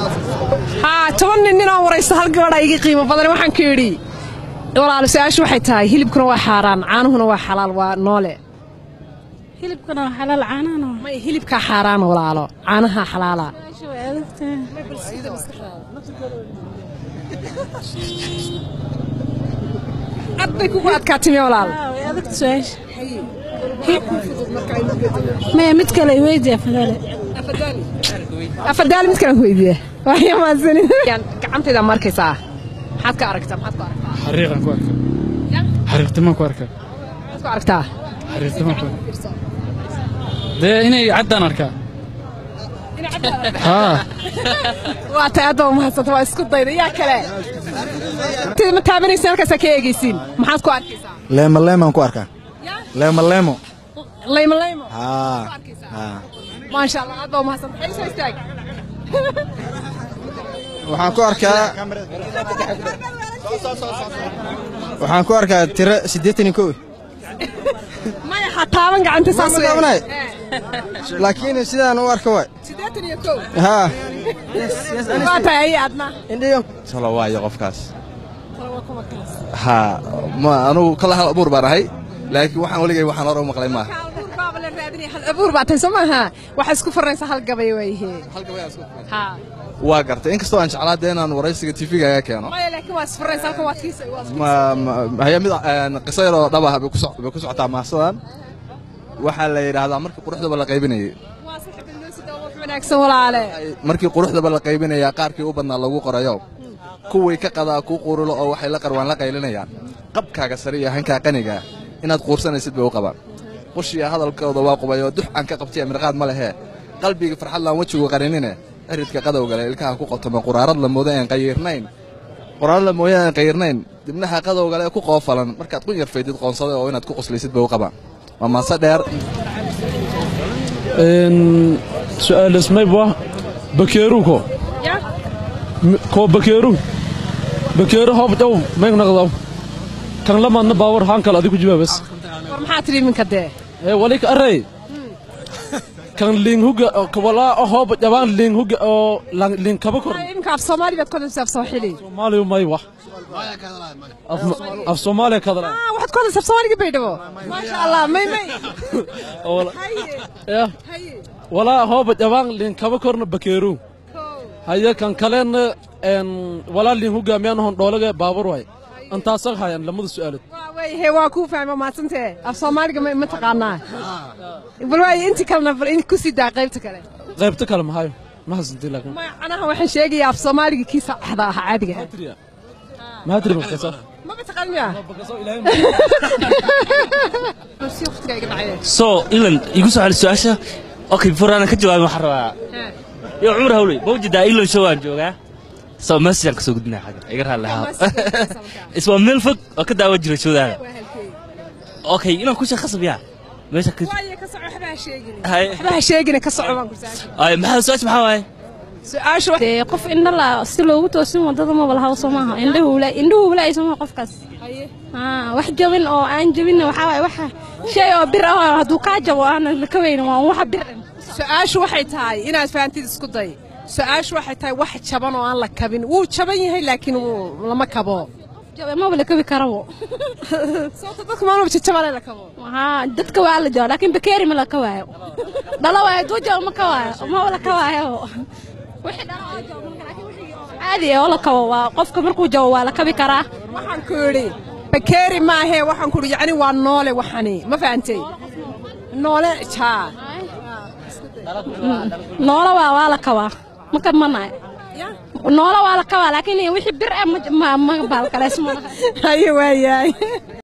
haa toban nin ninoo waraysta hal gabadha iga qiimo badan waxaan ku yidhi walaalo su-aashu waxay tahay hilibkuna waa xaaraan caanuhuna waa xalaal waa noole hilibkana waa xalaal caanahana waa may hilibkaa xaaraana walaalo caanaha xalaala Su-aasha way adagtahay ad bay kugu adkaatimi walaal Haa, way adagta su-aasha maya mid kale iweydiya fadale afadaali mid kalan weydiiya waxya maadsanin gacantayda ma arkaysaa maxaad ka aragtaa maxaad ku aragtaa xariiqan ku arkaa xariiqtimaan ku arkaa maxaad ku aragtaa xariiqtimaan ku arkaa dee inay caddaan arkaa haa waa tay aad baa umahadsanta waa isku dayda yaa kale Tid ma taabanaysin halkaasaa ka eegaysiin maxaad ku arkaysaa leemo leemaan ku arkaa leemo leemo laymo laymo haa haa maasha allah aad baa umahadsanta xay soo istaag waxaan ku arkaa waxaan ku arkaa tiro siddeetan iyo kow maya ha taaban gacanta saas Ma taabanay? laakiin sidaan u arka waay siddeetan iyo kow haa waa tahay ay adna talo waayo qofkaas haa ma anugu kala hal abuur baan ahay laakiin waxaan weligay waxaan hore u maqlay maaha abuur baaba la raadinaya hal abuur baa tahay soo maaha waxaa isku farnaysa hal gabay waayihe ha waa gartay inkastoo aan jeclaa dee inaan waraysiga tv-ga aga keeno maya laakiin waa isfarnaysa halkan waad kiisa waa isku- ma ma- haya mid een, qiso yaroo dhab ah bay ku soc- bay ku socotaa maasadan waxaa la yidhaahdaa markii quruxdaba la qaybinayay waa saxibin loo sidaa wax wanaagsan walaale markii quruxdaba la qaybinayaa qaarkii u badnaa lagu qorayo kuwii ka qadaa kuu qurulo oo waxay la qarwaan la qaylinayaan qabkaaga sare iyo hankaa qaniga inaad quursanaysid bay u qabaan qushiya hadalkooda waa qubay oo dux aan ka qabtiya mirqaad ma lehee qalbiga farxad laan wejigu qarinine eridka qadowgale ilkaha ku qotoma quraarad la moodo aan qayiirnayn quraarad la mooyo aan qayiirnayn dibnaha qadowgale ku qoofalan markaad ku yarfaydid qoonsada oo inaad ku quslaysid bay u qabaan waa maase dheer su-aalas mayba bakeeru ko ko bakeeru bakeeru hoob dhow mayg naqdaw kan lamaadna baawar haan kale adigu jawaabas war maxaa tidhi iminka dee ee walik array kan liin huga walaa hoob jabaan liin huga oo liin kaba kor Ay, iminka af soomaali baad kodaysaa af sooxili soomaaliyu may wax af soomaaliya kadala ah waxaad kodaysaa af soomaaliga baydhabo maasha allah may may haye ya haye walaa hoob jabaan liin kaba korna bakeeru kow haye kan kalena een walaa liin hogaamiyaan hon dhoolaga baabur waay antaasan hayan lamada su'aalad waa wayhe waa kuu fahma maadsantee af soomaaliga ma ma taqaanaa bal waaye inti kalena bal in ku sii daa qaybta kale qaybta kale mahayo ma hasantii laakiin ma anaha waxaan sheegayaa af soomaaliga kiisa axda ah caadiga ah maxaa tiri markaasa ma ma taqaan miya si waqtiga iga dhacay so ilan igu soo celi su-aasha okay before aanan ka jawaabin waxaan rabaa yo cumar hawley ma ujeedaa ilan show aan joogaa so message kasoo gudbinaya xagga iga raalli ahaa is waa meel fog oo ka daawan jira showdaada okay inaan ku sheeg khasab yaa meesha ka waaye ka soco waxba ha sheegin Hay. waxba ha sheegin ka soco baan ku saashay ay maxaa su-aasha maxaa waaye su-aashu dee qof indho la si loogu toosin wadada ma wala hawso maaha indhuhu la indhuhu wala ay soo qofkaas haa wax jabin oo aan jabin waxa waaye waxa shay oo bir ah oo hadduu kaa jabo aan la ka weynin waa waxa bir ah. su-aashu waxay tahay inaad fahantid isku day su-aashu waxay tahay wax jaban oo aan la kabin wuu jaban yahay laakiin wuu lama kabo jabe maba la kabi karabo sababta dadka maalmaba jajabale la kabo haa dadka waa la jabo laakiin bakeeri ma la ka waayo dhalo waayo hadduu jabo ma ka waayo maba la ka waayo wixii dhalo oo jabo marka laakiin wixii oo caadi ah oo la kabo waa qofka markuu jabo waa la kabi karaa waxaan ku yidhi bakeeri maahee waxaan ku yidhi yacni waa noole waxani ma fahantay noole jaa noola waa waa la kabaa ma kabmanayo noola waa la kabaa laakiin wixii bir ah ma ma baalkaleys ma laha haye waayahay